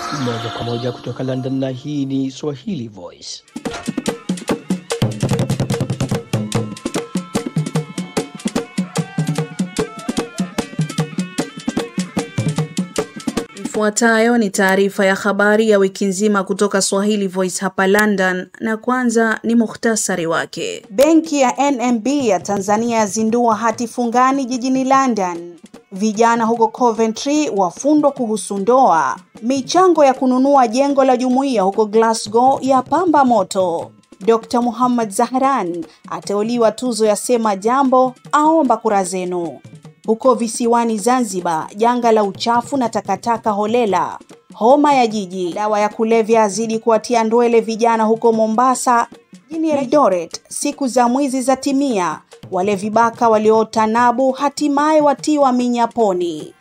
Moja kwa moja kutoka London, na hii ni Swahili Voice. Ifuatayo ni taarifa ya habari ya wiki nzima kutoka Swahili Voice hapa London, na kwanza ni muhtasari wake. Benki ya NMB ya Tanzania yazindua hati fungani jijini London. Vijana huko Coventry wafundwa kuhusu ndoa. Michango ya kununua jengo la jumuiya huko Glasgow ya pamba moto. Dr. Muhammad Zahran ateuliwa tuzo ya Sema Jambo, aomba kura zenu. Huko visiwani Zanzibar, janga la uchafu na takataka holela. Homa ya jiji, dawa ya kulevya azidi kuwatia ndwele vijana huko Mombasa. Jijini Eldoret, siku za mwizi za timia. Wale vibaka walioota nabu hatimaye watiwa minyaponi.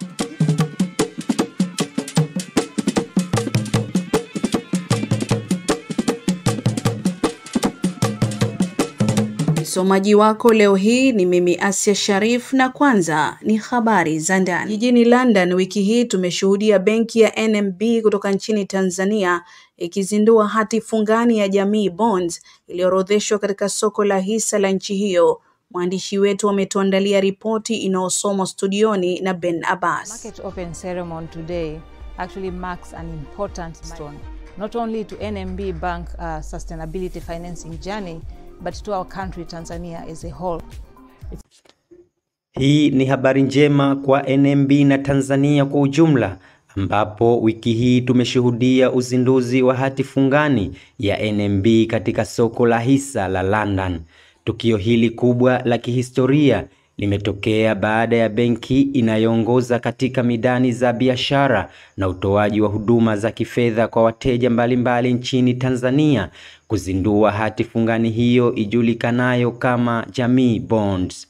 Msomaji wako leo hii ni mimi Asia Sharif, na kwanza ni habari za ndani. Jijini London wiki hii tumeshuhudia benki ya NMB kutoka nchini Tanzania ikizindua hati fungani ya Jamii Bonds iliyoorodheshwa katika soko la hisa la nchi hiyo. Mwandishi wetu ametuandalia ripoti inayosomwa studioni na Ben Abbas. Market open ceremony today actually marks an important milestone not only to NMB Bank uh, sustainability financing journey but to our country Tanzania as a whole. Hii ni habari njema kwa NMB na Tanzania kwa ujumla ambapo wiki hii tumeshuhudia uzinduzi wa hati fungani ya NMB katika soko la hisa la London. Tukio hili kubwa la kihistoria limetokea baada ya benki inayoongoza katika midani za biashara na utoaji wa huduma za kifedha kwa wateja mbalimbali nchini Tanzania kuzindua hati fungani hiyo ijulikanayo kama Jamii Bonds.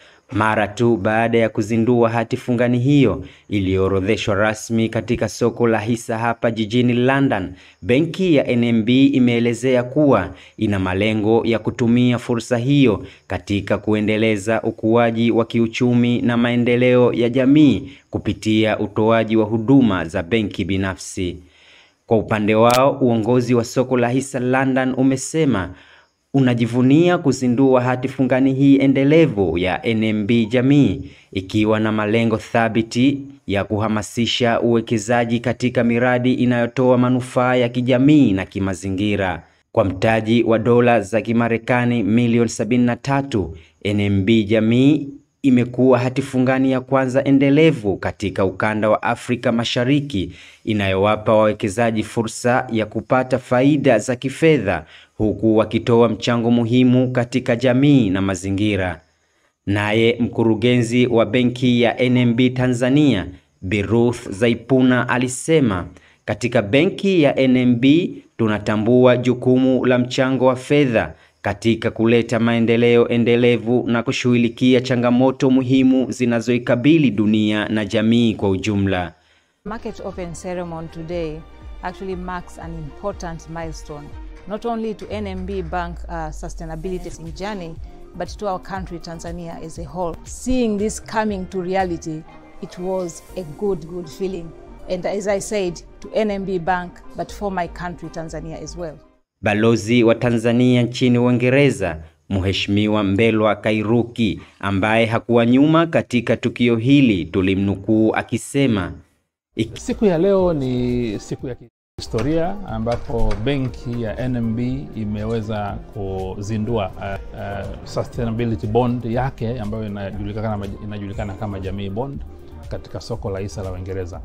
Mara tu baada ya kuzindua hati fungani hiyo iliyoorodheshwa rasmi katika soko la hisa hapa jijini London, benki ya NMB imeelezea kuwa ina malengo ya kutumia fursa hiyo katika kuendeleza ukuaji wa kiuchumi na maendeleo ya jamii kupitia utoaji wa huduma za benki binafsi. Kwa upande wao, uongozi wa soko la hisa London umesema unajivunia kuzindua hati fungani hii endelevu ya NMB Jamii ikiwa na malengo thabiti ya kuhamasisha uwekezaji katika miradi inayotoa manufaa ya kijamii na kimazingira. Kwa mtaji wa dola za Kimarekani milioni 73, NMB Jamii imekuwa hati fungani ya kwanza endelevu katika ukanda wa Afrika Mashariki inayowapa wawekezaji fursa ya kupata faida za kifedha huku wakitoa mchango muhimu katika jamii na mazingira. Naye mkurugenzi wa benki ya NMB Tanzania, Bi Ruth Zaipuna alisema, katika benki ya NMB tunatambua jukumu la mchango wa fedha katika kuleta maendeleo endelevu na kushughulikia changamoto muhimu zinazoikabili dunia na jamii kwa ujumla. Market open ceremony today actually marks an important milestone not only to NMB Bank uh, sustainability journey but to our country Tanzania as a whole. Seeing this coming to reality, it was a good good feeling. And as I said, to NMB Bank but for my country Tanzania as well. Balozi wa Tanzania nchini Uingereza Mheshimiwa Mbelwa Kairuki ambaye hakuwa nyuma katika tukio hili tulimnukuu akisema Siku ya leo ni siku ya historia ambapo benki ya NMB imeweza kuzindua uh, uh, sustainability bond yake ambayo inajulikana, inajulikana kama Jamii Bond katika soko la hisa la Uingereza,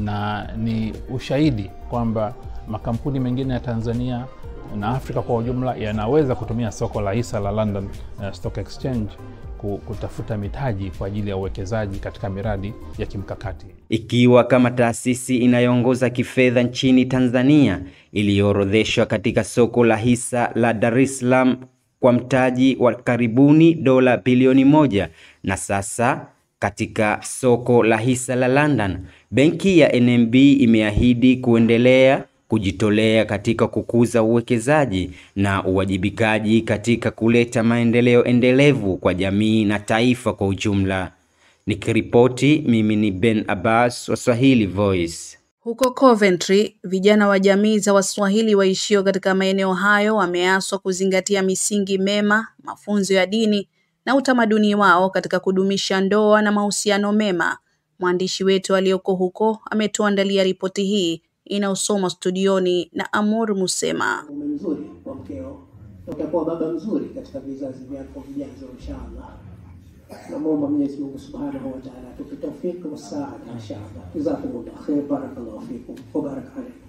na ni ushahidi kwamba makampuni mengine ya Tanzania na Afrika kwa ujumla yanaweza kutumia soko la hisa la London uh, Stock Exchange kutafuta mitaji kwa ajili ya uwekezaji katika miradi ya kimkakati. Ikiwa kama taasisi inayoongoza kifedha nchini Tanzania iliyoorodheshwa katika soko la hisa la Dar es Salaam kwa mtaji wa karibuni dola bilioni moja na sasa katika soko la hisa la London, benki ya NMB imeahidi kuendelea kujitolea katika kukuza uwekezaji na uwajibikaji katika kuleta maendeleo endelevu kwa jamii na taifa kwa ujumla. Nikiripoti mimi ni Ben Abbas wa Swahili Voice. Huko Coventry, vijana wa jamii za Waswahili waishio katika maeneo hayo wameaswa kuzingatia misingi mema, mafunzo ya dini na utamaduni wao katika kudumisha ndoa na mahusiano mema. Mwandishi wetu aliyoko huko ametuandalia ripoti hii inayosomwa studioni na Amur Musema. mume mzuri kwa mkeo na utakuwa baba mzuri katika vizazi vyako vijazo inshallah. Namwomba Mwenyezi Mungu Subhanahu wa Ta'ala atupe taufiki wa saada inshallah. Jazakumullah khair, barakallahu fikum wa baraka alaykum.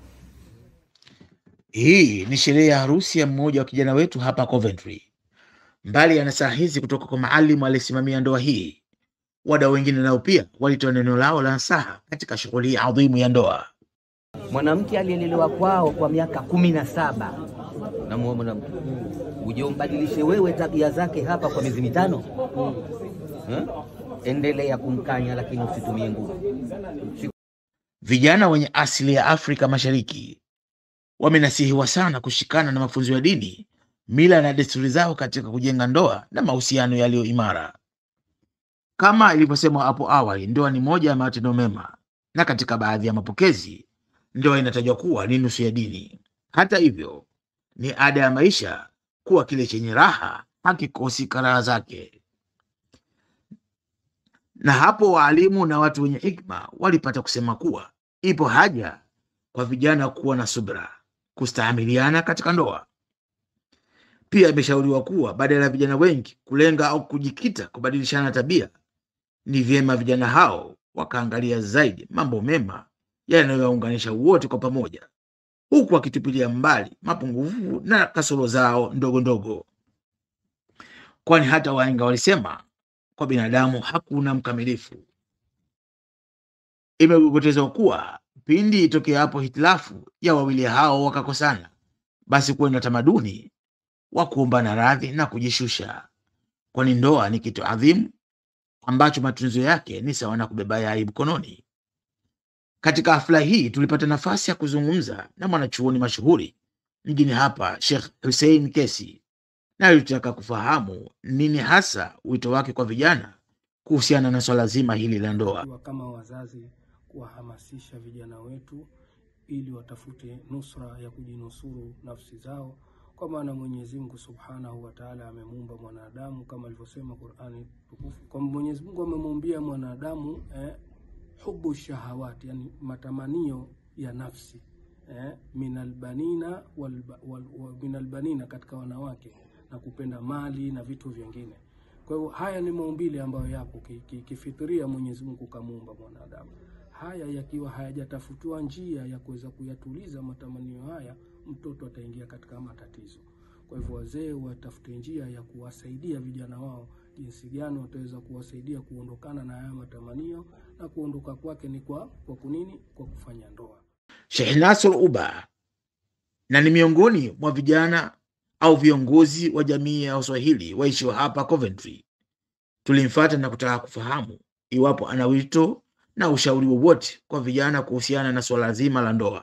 Hii ni sherehe ya harusi ya mmoja wa kijana wetu hapa Coventry. Mbali ya nasaha hizi kutoka kwa maalimu aliyesimamia ndoa hii, wadau wengine nao pia walitoa neno lao la nasaha katika shughuli hii adhimu ya ndoa. Mwanamke aliyelelewa kwao kwa miaka kumi na saba namuoa mwanamke uje umbadilishe wewe tabia zake hapa kwa miezi mitano hmm? Endelea kumkanya, lakini usitumie nguvu. Vijana wenye asili ya Afrika Mashariki wamenasihiwa sana kushikana na mafunzo ya dini, mila na desturi zao katika kujenga ndoa na mahusiano yaliyo imara. Kama ilivyosemwa hapo awali, ndoa ni moja ya matendo mema, na katika baadhi ya mapokezi ndoa inatajwa kuwa ni nusu ya dini. Hata hivyo, ni ada ya maisha kuwa kile chenye raha hakikosi karaha zake, na hapo waalimu na watu wenye hikma walipata kusema kuwa ipo haja kwa vijana kuwa na subra, kustahamiliana katika ndoa. Pia imeshauriwa kuwa badala ya vijana wengi kulenga au kujikita kubadilishana tabia, ni vyema vijana hao wakaangalia zaidi mambo mema yanayowaunganisha wote kwa pamoja, huku wakitupilia mbali mapungufu na kasoro zao ndogo ndogo, kwani hata wahenga walisema kwa binadamu hakuna mkamilifu. Imegogotezwa kuwa pindi itokea hapo hitilafu ya wawili hao wakakosana, basi kuwe na tamaduni wa kuombana radhi na kujishusha, kwani ndoa ni kitu adhimu ambacho matunzo yake ni sawa na kubeba yai mkononi. Katika hafla hii tulipata nafasi ya kuzungumza na mwanachuoni mashuhuri mjini hapa, Sheikh Hussein Kesi, na alitaka kufahamu nini hasa wito wake kwa vijana kuhusiana na swala zima hili la ndoa. Tukiwa kama wazazi kuwahamasisha vijana wetu ili watafute nusra ya kujinusuru nafsi zao, kwa maana Mwenyezi Mungu Subhanahu wa Ta'ala amemuumba mwanadamu kama alivyosema Qur'ani tukufu, kwa Mwenyezi Mungu amemuumbia mwanadamu eh, hubu shahawati, yani matamanio ya nafsi eh, minalbanina wal, wal, wal, minalbanina katika wanawake na kupenda mali na vitu vingine. Kwa hivyo haya ni maumbile ambayo yapo ki- ki- kifitria, Mwenyezi Mungu kamuumba mwanadamu. Haya yakiwa hayajatafutiwa njia ya kuweza kuyatuliza matamanio haya, mtoto ataingia katika matatizo. Kwa hivyo wazee watafute njia ya kuwasaidia vijana wao jinsi gani wataweza kuwasaidia kuondokana na haya matamanio, na kuondoka kwake ni kwa kwa kunini? Kwa kufanya ndoa. Sheikh Nasr Uba na ni miongoni mwa vijana au viongozi wa jamii ya Waswahili waishio hapa Coventry. Tulimfuata na kutaka kufahamu iwapo ana wito na ushauri wowote kwa vijana kuhusiana na swala zima la ndoa.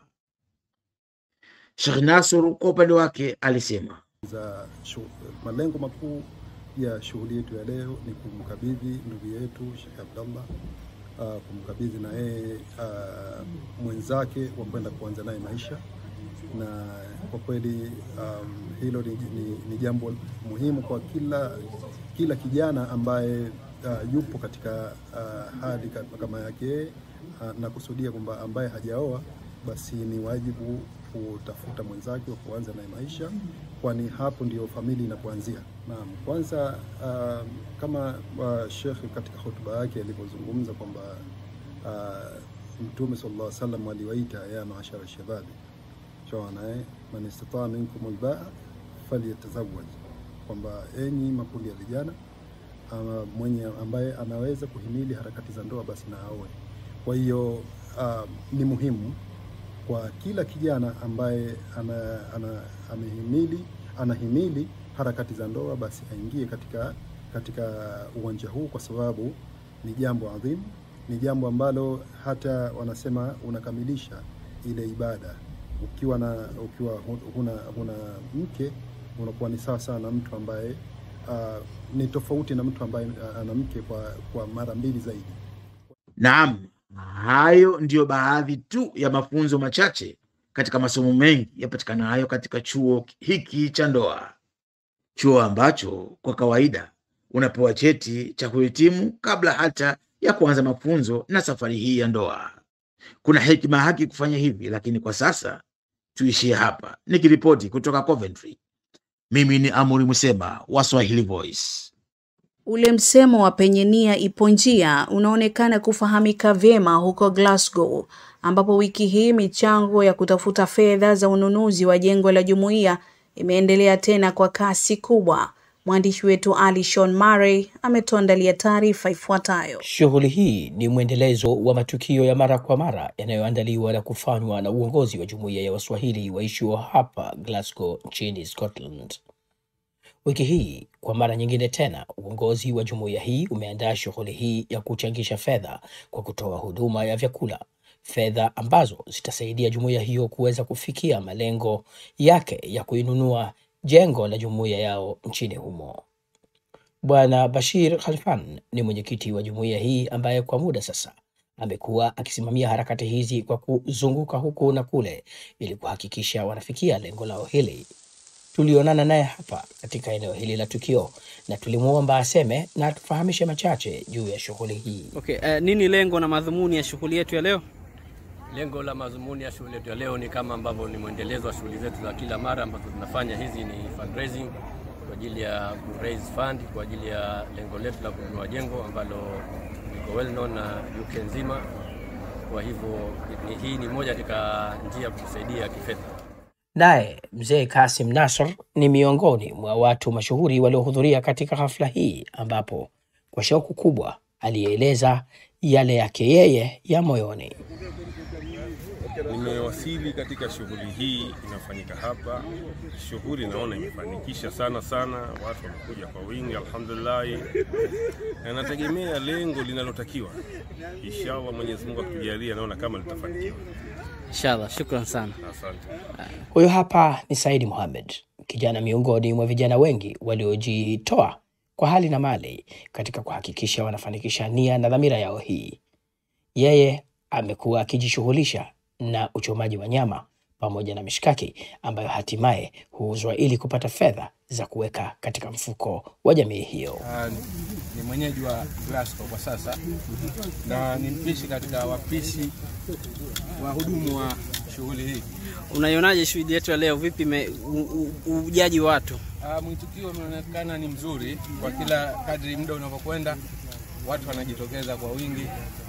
Sheikh Nasr kwa upande wake alisema, za shu- malengo makuu ya shughuli yetu ya leo ni kumkabidhi ndugu yetu Sheikh Abdallah uh, kumkabidhi na yeye uh, mwenzake wa kwenda kuanza naye maisha, na kwa kweli um, hilo ni, ni, ni jambo muhimu kwa kila kila kijana ambaye uh, yupo katika uh, hali ka- kama yake yeye uh, na kusudia kwamba ambaye hajaoa basi ni wajibu kutafuta mwenzake wa kuanza naye maisha, kwani hapo ndio familia inapoanzia. Naam, kwanza uh, kama uh, Sheikh katika hotuba yake alivyozungumza kwamba uh, Mtume sallallahu alaihi wasallam aliwaita ya maashara shababi shawana eh, man istataa minkum albaa falyatazawaj, kwamba enyi makundi ya vijana ama mwenye ambaye anaweza kuhimili harakati za ndoa basi na aoe. Kwa hiyo uh, ni muhimu kwa kila kijana ambaye ana, ana, amehimili anahimili harakati za ndoa basi aingie katika katika uwanja huu, kwa sababu ni jambo adhimu, ni jambo ambalo hata wanasema unakamilisha ile ibada ukiwa na ukiwa hu- huna, huna mke unakuwa ni sawa sawa na mtu ambaye uh, ni tofauti na mtu ambaye uh, ana mke kwa, kwa mara mbili zaidi. naam, Hayo ndiyo baadhi tu ya mafunzo machache katika masomo mengi yapatikanayo katika chuo hiki cha ndoa, chuo ambacho kwa kawaida unapewa cheti cha kuhitimu kabla hata ya kuanza mafunzo na safari hii ya ndoa. Kuna hekima haki kufanya hivi, lakini kwa sasa tuishie hapa. Nikiripoti kutoka Coventry, mimi ni Amuri Museba wa Swahili Voice. Ule msemo wa penye nia ipo njia unaonekana kufahamika vyema huko Glasgow, ambapo wiki hii michango ya kutafuta fedha za ununuzi wa jengo la jumuiya imeendelea tena kwa kasi kubwa. Mwandishi wetu Ali Sean Murray ametuandalia taarifa ifuatayo. Shughuli hii ni mwendelezo wa matukio ya mara kwa mara yanayoandaliwa na kufanywa na uongozi wa jumuiya ya Waswahili waishio hapa Glasgow nchini Scotland. Wiki hii kwa mara nyingine tena, uongozi wa jumuiya hii umeandaa shughuli hii ya kuchangisha fedha kwa kutoa huduma ya vyakula, fedha ambazo zitasaidia jumuiya hiyo kuweza kufikia malengo yake ya kuinunua jengo la jumuiya yao nchini humo. Bwana Bashir Khalfan ni mwenyekiti wa jumuiya hii ambaye kwa muda sasa amekuwa akisimamia harakati hizi kwa kuzunguka huku na kule ili kuhakikisha wanafikia lengo lao hili. Tulionana naye hapa katika eneo hili la tukio na tulimwomba aseme na atufahamishe machache juu ya shughuli hii. Okay, uh, nini lengo na madhumuni ya shughuli yetu ya leo? Lengo la madhumuni ya shughuli yetu ya leo ni kama ambavyo ni mwendelezo wa shughuli zetu za kila mara ambazo tunafanya. Hizi ni fundraising kwa ajili ya ku raise fund kwa ajili ya lengo letu la kununua jengo ambalo liko well known na UK nzima. Kwa hivyo ni, hii ni moja katika njia ya kutusaidia kifedha. Naye mzee Kasim Nasr ni miongoni mwa watu mashuhuri waliohudhuria katika hafla hii, ambapo kwa shauku kubwa alieleza yale yake yeye ya moyoni. Nimewasili katika shughuli hii inafanyika hapa. Shughuli naona imefanikisha sana sana, watu wamekuja kwa wingi, alhamdulillah, na nategemea lengo linalotakiwa. Inshallah, Mwenyezi Mungu akujalia, naona kama litafanikiwa. Inshallah, shukran sana. Asante. Huyo hapa ni Saidi Mohamed, kijana miongoni mwa vijana wengi waliojitoa kwa hali na mali katika kuhakikisha wanafanikisha nia na dhamira yao hii. Yeye amekuwa akijishughulisha na uchomaji wa nyama pamoja na mishkaki ambayo hatimaye huuzwa ili kupata fedha za kuweka katika mfuko wa jamii hiyo. Uh, ni mwenyeji wa Glasgow kwa sasa na ni mpishi katika wapishi wahudumu wa shughuli hii. Unaionaje shughuli yetu ya leo? Vipi me, u, u, ujaji watu? Uh, mwitikio umeonekana ni mzuri kwa kila kadri muda unavyokwenda, watu wanajitokeza kwa wingi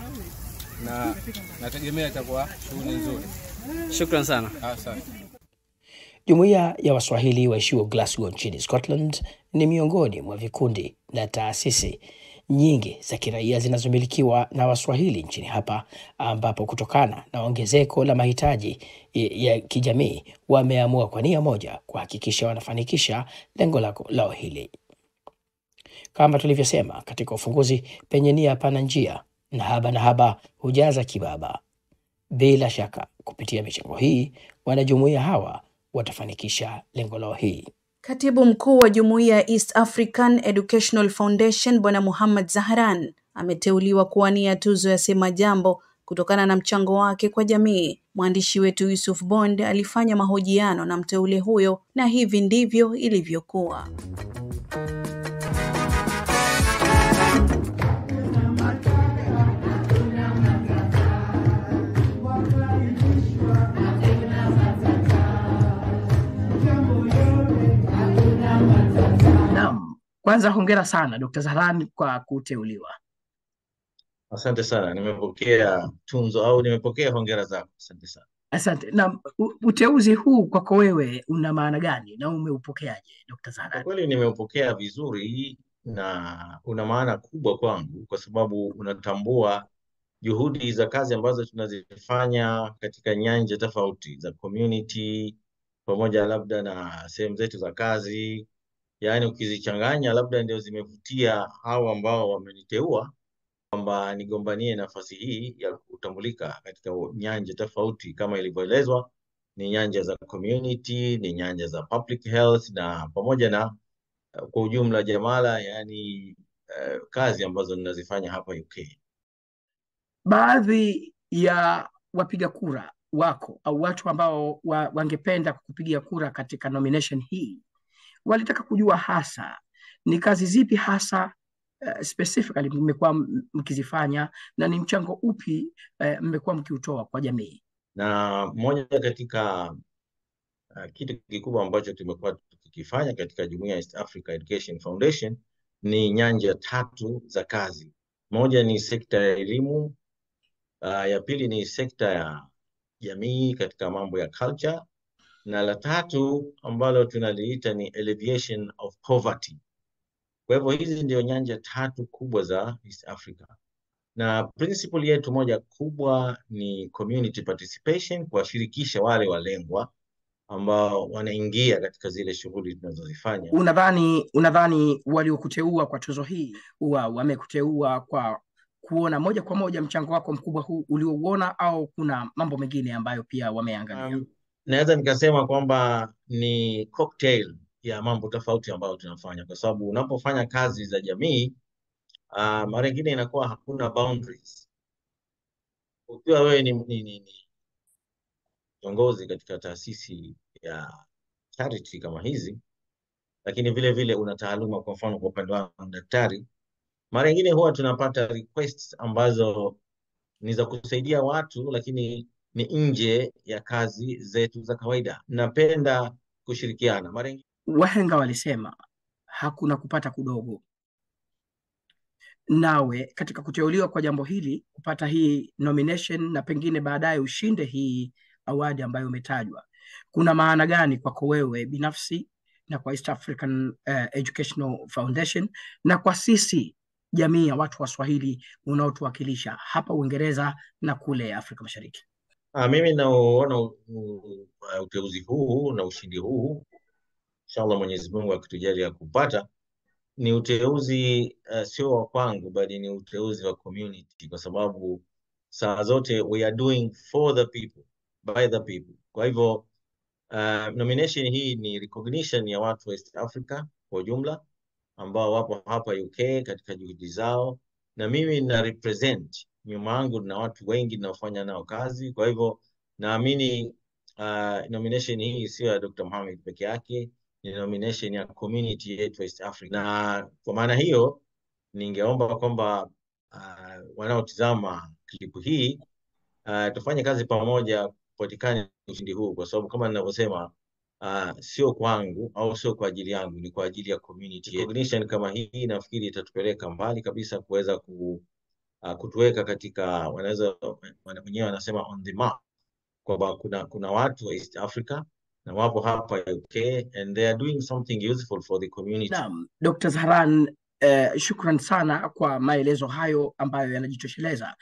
na nategemea itakuwa shughuli nzuri. Shukran sana. Asante. Jumuiya ya Waswahili waishio Glasgow nchini Scotland ni miongoni mwa vikundi na taasisi nyingi za kiraia zinazomilikiwa na Waswahili nchini hapa, ambapo kutokana na ongezeko la mahitaji ya kijamii wameamua kwa nia moja kuhakikisha wanafanikisha lengo lao hili. Kama tulivyosema katika ufunguzi, penye nia hapana njia, na haba na haba hujaza kibaba. Bila shaka kupitia michango hii wanajumuiya hawa watafanikisha lengo lao hili. Katibu mkuu wa jumuiya ya East African Educational Foundation Bwana Muhammad Zahran ameteuliwa kuwania tuzo ya Sema Jambo kutokana na mchango wake kwa jamii. Mwandishi wetu Yusuf Bond alifanya mahojiano na mteule huyo na hivi ndivyo ilivyokuwa. Kwanza hongera sana Dr. Zahran kwa kuteuliwa. Asante sana, nimepokea tunzo au nimepokea hongera zako. Asante sana. Asante. Na uteuzi huu kwako wewe una maana gani na umeupokeaje Dr. Zahran? Kwa kweli nimeupokea vizuri na una maana kubwa kwangu kwa sababu unatambua juhudi za kazi ambazo tunazifanya katika nyanja tofauti za community pamoja labda na sehemu zetu za kazi yaani ukizichanganya labda ndio zimevutia hao ambao wameniteua kwamba nigombanie nafasi hii ya kutambulika katika nyanja tofauti kama ilivyoelezwa, ni nyanja za community, ni nyanja za public health na pamoja na uh, kwa ujumla jamala, yaani uh, kazi ambazo ninazifanya hapa UK. baadhi ya wapiga kura wako au watu ambao wa, wangependa kupigia kura katika nomination hii walitaka kujua hasa ni kazi zipi hasa uh, specifically mmekuwa m- mkizifanya na ni mchango upi uh, mmekuwa mkiutoa kwa jamii. na moja katika uh, kitu kikubwa ambacho tumekuwa tukikifanya katika jumuiya ya East Africa Education Foundation ni nyanja tatu za kazi. Moja ni sekta ya elimu, uh, ya pili ni sekta ya jamii katika mambo ya culture, na la tatu ambalo tunaliita ni alleviation of poverty. Kwa hivyo hizi ndio nyanja tatu kubwa za East Africa, na principle yetu moja kubwa ni community participation, kuwashirikisha wale walengwa ambao wanaingia katika zile shughuli tunazozifanya. Unadhani unadhani waliokuteua kwa tuzo hii huwa wamekuteua kwa kuona moja kwa moja mchango wako mkubwa huu uliouona, au kuna mambo mengine ambayo pia wameangalia? Um, naweza nikasema kwamba ni cocktail ya mambo tofauti ambayo tunafanya, kwa sababu unapofanya kazi za jamii uh, mara nyingine inakuwa hakuna boundaries. Ukiwa wewe ni, ni, ni, ni kiongozi katika taasisi ya charity kama hizi, lakini vile vile una taaluma, kwa mfano kwa upande wangu daktari, mara nyingine huwa tunapata requests ambazo ni za kusaidia watu, lakini ni nje ya kazi zetu za kawaida. Napenda kushirikiana mara nyingine Wahenga walisema hakuna kupata kudogo. Nawe katika kuteuliwa kwa jambo hili, kupata hii nomination na pengine baadaye ushinde hii awadi ambayo umetajwa, kuna maana gani kwako wewe binafsi na kwa East African uh, Educational Foundation na kwa sisi jamii ya watu wa Swahili unaotuwakilisha hapa Uingereza na kule Afrika Mashariki? Ah, mimi nauona u- u- uh, uteuzi huu na ushindi huu, inshallah Mwenyezi Mungu akitujalia kupata, ni uteuzi uh, sio wa kwangu, bali ni uteuzi wa community, kwa sababu saa zote we are doing for the people by the people. Kwa hivyo uh, nomination hii ni recognition ya watu wa East Africa kwa ujumla ambao wapo hapa UK katika juhudi zao, na mimi na represent nyuma yangu na watu wengi ninaofanya nao kazi. Kwa hivyo naamini uh, nomination hii sio ya Dr. Mohamed peke yake, ni nomination ya community yetu East Africa, na kwa maana hiyo ningeomba kwamba uh, wanaotizama klipu hii uh, tufanye kazi pamoja kupatikane ushindi huu, kwa sababu kama ninavyosema uh, sio kwangu au sio kwa ajili yangu, ni kwa ajili ya community yetu. Recognition kama hii nafikiri itatupeleka mbali kabisa kuweza ku, uh, kutuweka katika wanaweza wana- wenyewe wanasema on the map, kwamba kuna kuna watu wa East Africa na wapo hapa UK and they are doing something useful for the community. Naam, Dr. Zahran, eh, shukran sana kwa maelezo hayo ambayo yanajitosheleza.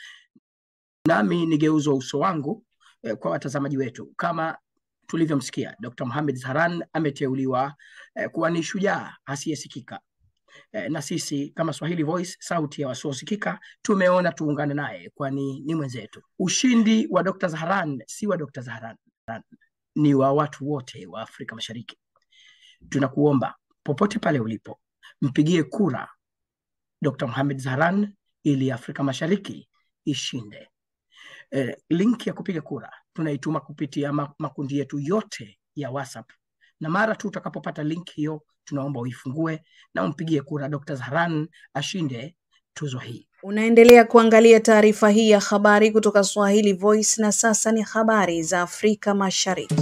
Nami nigeuza uso wangu eh, kwa watazamaji wetu. Kama tulivyomsikia, Dr. Mohamed Zahran ameteuliwa eh, kuwa ni shujaa asiyesikika eh, na sisi kama Swahili Voice, sauti ya wasiosikika, tumeona tuungane naye, kwani ni mwenzetu. Ushindi wa Dr. Zahran si wa Dr. Zahran, ni wa watu wote wa Afrika Mashariki. Tunakuomba popote pale ulipo, mpigie kura Dr. Mohamed Zahran ili Afrika Mashariki ishinde. Eh, link ya kupiga kura tunaituma kupitia ma- makundi yetu yote ya WhatsApp, na mara tu utakapopata link hiyo, tunaomba uifungue na umpigie kura Dr. Zahran ashinde tuzo hii. Unaendelea kuangalia taarifa hii ya habari kutoka Swahili Voice na sasa ni habari za Afrika Mashariki.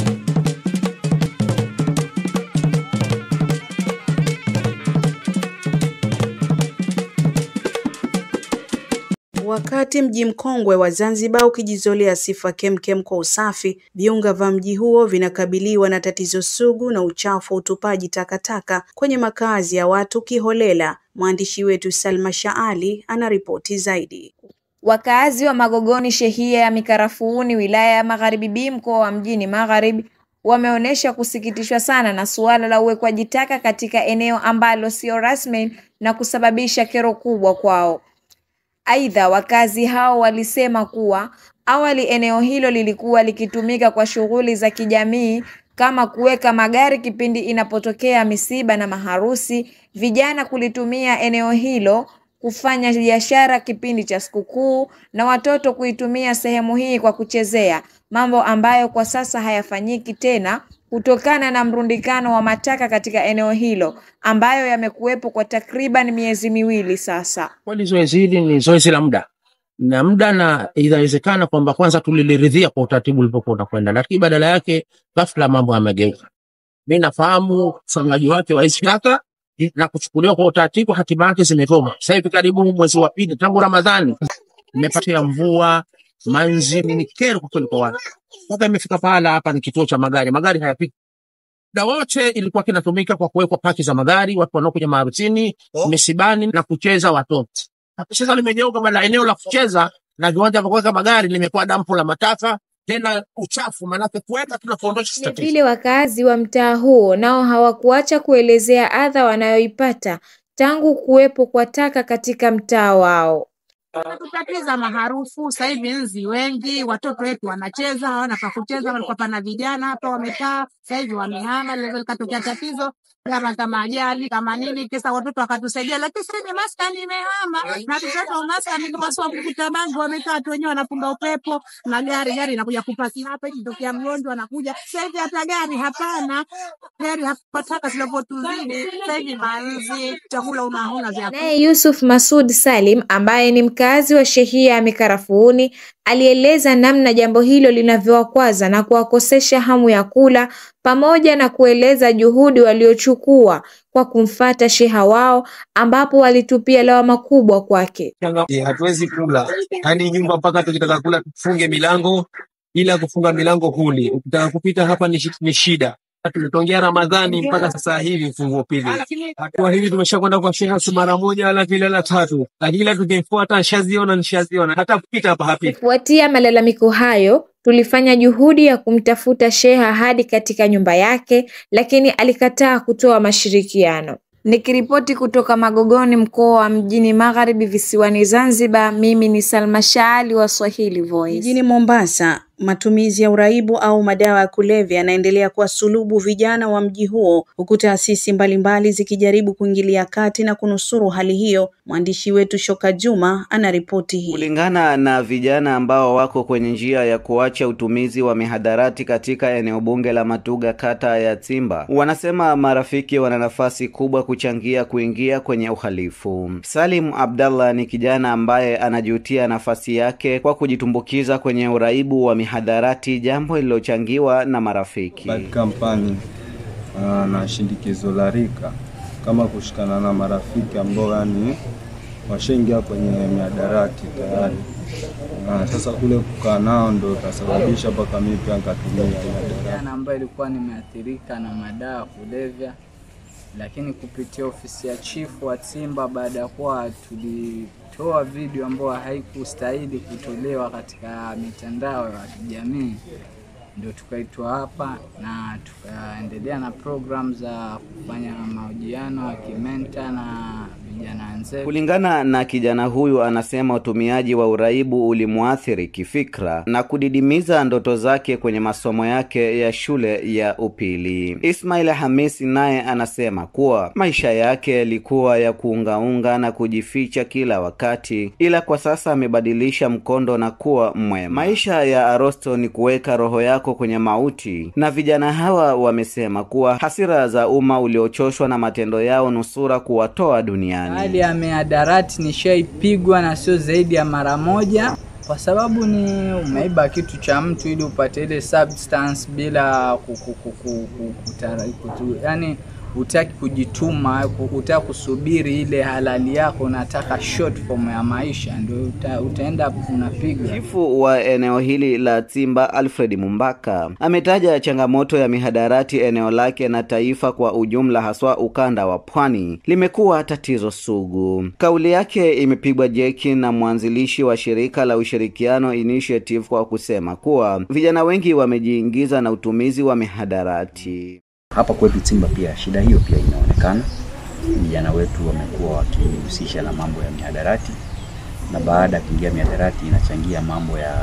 Wakati mji mkongwe wa Zanzibar ukijizolea sifa kemkem kwa usafi, viunga vya mji huo vinakabiliwa na tatizo sugu na uchafu wa utupaji takataka kwenye makazi ya watu kiholela. Mwandishi wetu Salma Shaali anaripoti zaidi. Wakaazi wa Magogoni shehia ya Mikarafuuni wilaya ya Magharibi B mkoa wa Mjini Magharibi wameonyesha kusikitishwa sana na suala la uwekwaji taka katika eneo ambalo sio rasmi na kusababisha kero kubwa kwao. Aidha, wakazi hao walisema kuwa awali eneo hilo lilikuwa likitumika kwa shughuli za kijamii kama kuweka magari kipindi inapotokea misiba na maharusi, vijana kulitumia eneo hilo kufanya biashara kipindi cha sikukuu na watoto kuitumia sehemu hii kwa kuchezea, mambo ambayo kwa sasa hayafanyiki tena kutokana na mrundikano wa mataka katika eneo hilo ambayo yamekuwepo kwa takriban miezi miwili sasa. Kweli zoezi hili ni zoezi la muda na muda, na inawezekana kwamba kwanza tuliliridhia kwa utaratibu ulipokuwa unakwenda, lakini badala yake ghafla mambo yamegeuka. Mi nafahamu ufanyaji wake wa hizi taka na kuchukuliwa kwa utaratibu, hatima yake zimegoma. Sasa hivi karibu mwezi wa pili tangu Ramadhani imepatia mvua manzi, ni kero kwa kweli kwa watu, mpaka imefika pahala hapa ni kituo cha magari, magari hayapiti muda wote ilikuwa kinatumika kwa kuwekwa paki za magari, watu wanaokuja maharusini, misibani na kucheza watoto. Sasa limegeuka bala eneo la kucheza na viwanja vya kuweka magari limekuwa dampo la mataka, tena uchafu, maanake kuweka tuna kuondosha tatizo. Vile wakazi wa mtaa huo nao hawakuacha kuelezea adha wanayoipata tangu kuwepo kwa taka katika mtaa wao. Kutatiza maharufu sasa hivi nzi wengi, watoto wetu wanacheza, hawana pa kucheza. Walikuwa pana vijana hapa wamekaa, sasa hivi wamehama. Leo likatokea tatizo kama kama ajali kama nini, kisa watoto wakatusaidia, lakini sasa hivi maskani imehama na tutoto maskani kama sio kukuta bango, wamekaa tu wenyewe wanapunga upepo na gari gari inakuja kupaki hapa, ikitokea mgonjwa anakuja. Sasa hivi hata gari hapana, gari hapa, taka zinavyotuzidi sasa hivi, manzi, chakula unaona vya Naye Yusuf Masud Salim ambaye ni mkazi wa shehia ya Mikarafuuni alieleza namna jambo hilo linavyowakwaza na kuwakosesha hamu ya kula pamoja na kueleza juhudi waliochukua kwa kumfata sheha wao ambapo walitupia lawama kubwa kwake. Eh, hatuwezi kula yaani nyumba mpaka tukitaka kula tufunge milango, ila kufunga milango huli. Ukitaka kupita hapa ni, shi- ni shida. Tumetongea Ramadhani mpaka sasa hivi mfungo pili. Hatua hivi tumeshakwenda kwa sheha si mara moja wala vile la tatu, lakini ila tukifuata nishaziona nishaziona, hata kupita hapa hapiti. Kufuatia malalamiko hayo, tulifanya juhudi ya kumtafuta sheha hadi katika nyumba yake, lakini alikataa kutoa mashirikiano. Nikiripoti kutoka Magogoni, mkoa wa Mjini Magharibi, visiwani Zanzibar, mimi ni Salma Shaali wa Swahili Voice. Mjini Mombasa, matumizi ya uraibu au madawa ya kulevya yanaendelea kuwasulubu vijana wa mji huo, huku taasisi mbalimbali zikijaribu kuingilia kati na kunusuru hali hiyo. Mwandishi wetu Shoka Juma anaripoti hii. Kulingana na vijana ambao wako kwenye njia ya kuacha utumizi wa mihadarati katika eneo bunge la Matuga kata ya Tsimba, wanasema marafiki wana nafasi kubwa kuchangia kuingia kwenye uhalifu. Salim Abdallah ni kijana ambaye anajutia nafasi yake kwa kujitumbukiza kwenye uraibu wa mihadarati, jambo lililochangiwa na marafiki. bad company uh, na shindikizo la rika kama kushikana na marafiki ambao yani washaingia kwenye miadarati tayari. Uh, sasa kule kukaa nao ndo utasababisha mpaka mimi pia nikatumia miadarati. Jana ambayo ilikuwa nimeathirika na madawa ya kulevya, lakini kupitia ofisi ya chifu wa Simba, baada ya kuwa tulitoa video ambayo haikustahili kutolewa katika mitandao ya kijamii, ndio tukaitwa hapa na tukaendelea na program za kufanya mahojiano ya kimenta na vijana wenzetu. Kulingana na kijana huyu, anasema utumiaji wa uraibu ulimwathiri kifikra na kudidimiza ndoto zake kwenye masomo yake ya shule ya upili. Ismail Hamisi naye anasema kuwa maisha yake yalikuwa ya kuungaunga na kujificha kila wakati, ila kwa sasa amebadilisha mkondo na kuwa mwema. Maisha ya Arosto ni kuweka roho yako kwenye mauti, na vijana hawa wamesema kuwa hasira za umma uliochoshwa na matendo yao nusura kuwatoa duniani. Hali ya mihadarati nishaipigwa na sio zaidi ya mara moja, kwa sababu ni umeiba kitu cha mtu ili upate ile substance bila kuku, kuku, kutara, kutu, yani utaki kujituma, utaki kusubiri ile halali yako, unataka short form ya maisha, ndio uta, utaenda unapigwa. Chifu wa eneo hili la Tsimba Alfred Mumbaka ametaja changamoto ya mihadarati eneo lake na taifa kwa ujumla, haswa ukanda wa pwani limekuwa tatizo sugu. Kauli yake imepigwa jeki na mwanzilishi wa shirika la Ushirikiano Initiative kwa kusema kuwa vijana wengi wamejiingiza na utumizi wa mihadarati. Hapa kwetu Tsimba pia shida hiyo pia inaonekana. Vijana wetu wamekuwa wakijihusisha na mambo ya mihadarati, na baada ya kuingia mihadarati inachangia mambo ya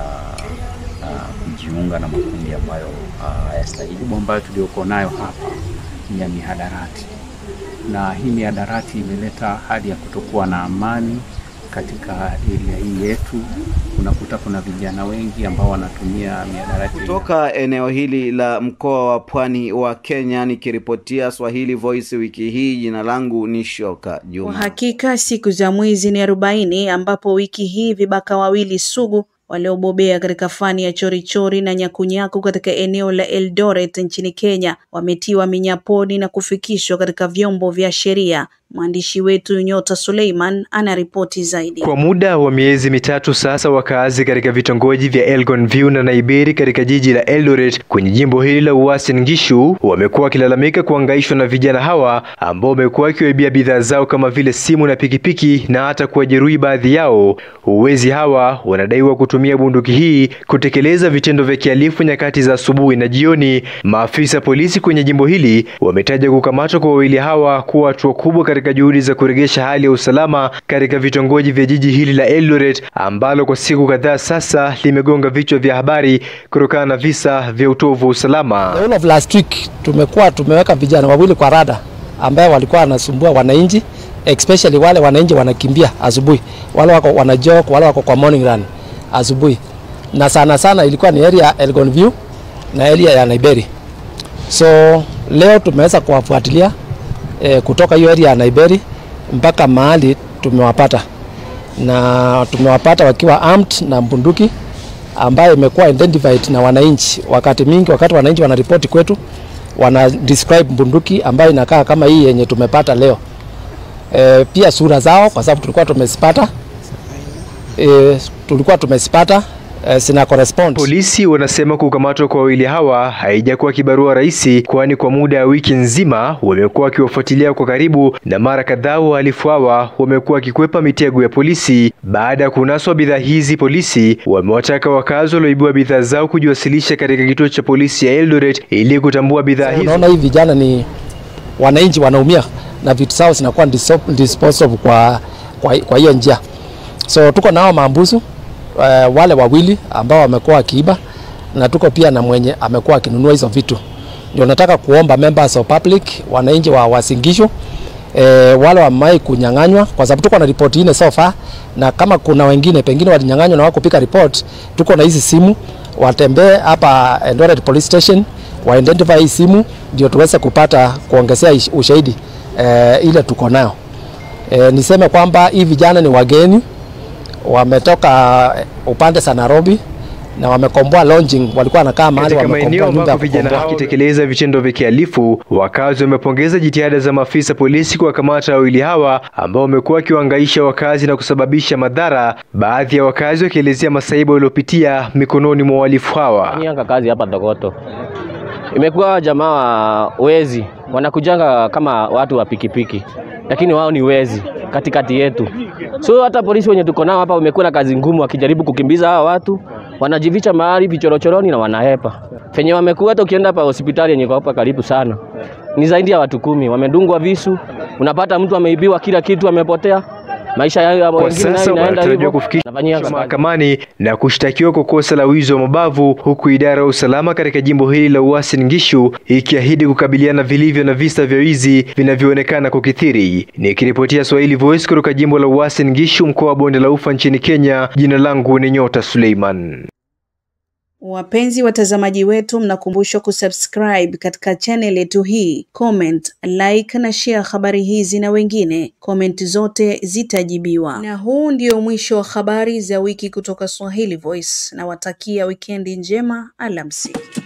uh, kujiunga na makundi ambayo hayastahili. Uh, ambayo tulioko nayo hapa ni ya mihadarati, na hii miadarati imeleta hali ya kutokuwa na amani katika area hii yetu. Unakuta kuna vijana wengi ambao wanatumia miadarati. Kutoka eneo hili la mkoa wa Pwani wa Kenya, nikiripotia Swahili Voice wiki hii, jina langu ni Shoka Kwa Juma. hakika siku za mwizi ni arobaini ambapo wiki hii vibaka wawili sugu waliobobea katika fani ya chorichori na nyakunyaku katika eneo la Eldoret nchini Kenya wametiwa minyaponi na kufikishwa katika vyombo vya sheria. Mwandishi wetu Nyota Suleiman anaripoti zaidi. Kwa muda wa miezi mitatu sasa, wakaazi katika vitongoji vya Elgon View na Naiberi katika jiji la Eldoret kwenye jimbo hili la Uasin Gishu wamekuwa wakilalamika kuhangaishwa na vijana hawa ambao wamekuwa wakiwaibia bidhaa zao kama vile simu na pikipiki na hata kuwajeruhi baadhi yao. Wezi hawa wanadaiwa kutumia bunduki hii kutekeleza vitendo vya kihalifu nyakati za asubuhi na jioni. Maafisa polisi kwenye jimbo hili wametaja kukamatwa kwa wawili hawa kuwa hatua kubwa katika juhudi za kurejesha hali ya usalama katika vitongoji vya jiji hili la Eldoret ambalo kwa siku kadhaa sasa limegonga vichwa vya habari kutokana na visa vya utovu wa usalama. The whole of last week tumekuwa tumeweka vijana wawili kwa rada ambaye walikuwa wanasumbua wananchi especially wale wananchi wanakimbia asubuhi, wale wako wanajog, wale wako kwa morning run asubuhi, na sana sana ilikuwa ni area ya Elgon View na area ya Naiberi. So leo tumeweza kuwafuatilia eh, kutoka hiyo area ya Naiberi mpaka mahali tumewapata, na tumewapata wakiwa armed na bunduki ambayo imekuwa identified na wananchi. Wakati mingi, wakati wananchi wanaripoti kwetu, wana describe bunduki ambayo inakaa kama hii yenye tumepata leo. E, pia sura zao kwa sababu tulikuwa tumezipata e, tulikuwa tumezipata e, zina correspond. Polisi wanasema kukamatwa kwa wawili hawa haijakuwa kibarua rahisi, kwani kwa muda wa wiki nzima wamekuwa wakiwafuatilia kwa karibu, na mara kadhaa wahalifu hawa wamekuwa wakikwepa mitego ya polisi. Baada ya kunaswa bidhaa hizi, polisi wamewataka wakazi walioibua bidhaa zao kujiwasilisha katika kituo cha polisi ya Eldoret ili kutambua bidhaa hizo. Unaona hii vijana ni wananchi wanaumia na vitu zao zinakuwa diso- disposed of kwa kwa kwa hiyo njia. So tuko nao maambusu uh, wale wawili ambao wamekuwa wakiiba na tuko pia na mwenye amekuwa akinunua hizo vitu. Ndio nataka kuomba members of public, wananchi wa Wasingishu e, wale wamai kunyang'anywa, kwa sababu tuko na ripoti ine so far, na kama kuna wengine pengine walinyang'anywa na wako pika report, tuko na hizi simu, watembee hapa Eldoret Police Station wa identify hii simu, ndio tuweze kupata kuongezea ish- ushahidi e, ile tuko nayo. E, niseme kwamba hii vijana ni wageni wametoka upande za Nairobi na wamekomboa lodging, walikuwa wanakaa mahali Katika maeneo wamekomboa nyumba ya ambako vijana kukomboa. hao wakitekeleza vitendo vya kihalifu, wakazi wamepongeza jitihada za maafisa polisi kuwakamata wawili hawa ambao wamekuwa wakiwahangaisha wakazi na kusababisha madhara, baadhi ya wakazi wakielezea masaibu waliopitia mikononi mwa wahalifu hawa. Nianga kazi hapa Dogoto. Imekuwa jamaa wa wezi wanakujanga kama watu wa pikipiki, lakini wao ni wezi katikati yetu. So hata polisi wenye tuko nao hapa wamekuwa na kazi ngumu, wakijaribu kukimbiza hawa watu, wanajificha mahali vichorochoroni na wanahepa. Fenye wamekuwa, hata ukienda hapa hospitali yenye iko hapa karibu sana, ni zaidi ya watu kumi wamedungwa visu. Unapata mtu ameibiwa kila kitu, amepotea maisha yao ya Kwa wengine nayo sasa inaenda wanatarajiwa hivyo. kufikishwa Nafanyia kazi. mahakamani na kushtakiwa kwa kosa la wizi wa mabavu, huku idara ya usalama katika jimbo hili la Uasin Gishu ikiahidi kukabiliana vilivyo na visa vya wizi vinavyoonekana kukithiri. Nikiripotia Swahili Voice kutoka jimbo la Uasin Gishu, mkoa wa Bonde la Ufa nchini Kenya, jina langu ni Nyota Suleiman. Wapenzi watazamaji wetu, mnakumbushwa kusubscribe katika channel yetu hii, comment, like na share habari hizi na wengine. Comment zote zitajibiwa. Na huu ndio mwisho wa habari za wiki kutoka Swahili Voice. Nawatakia wikendi njema, alamsiki.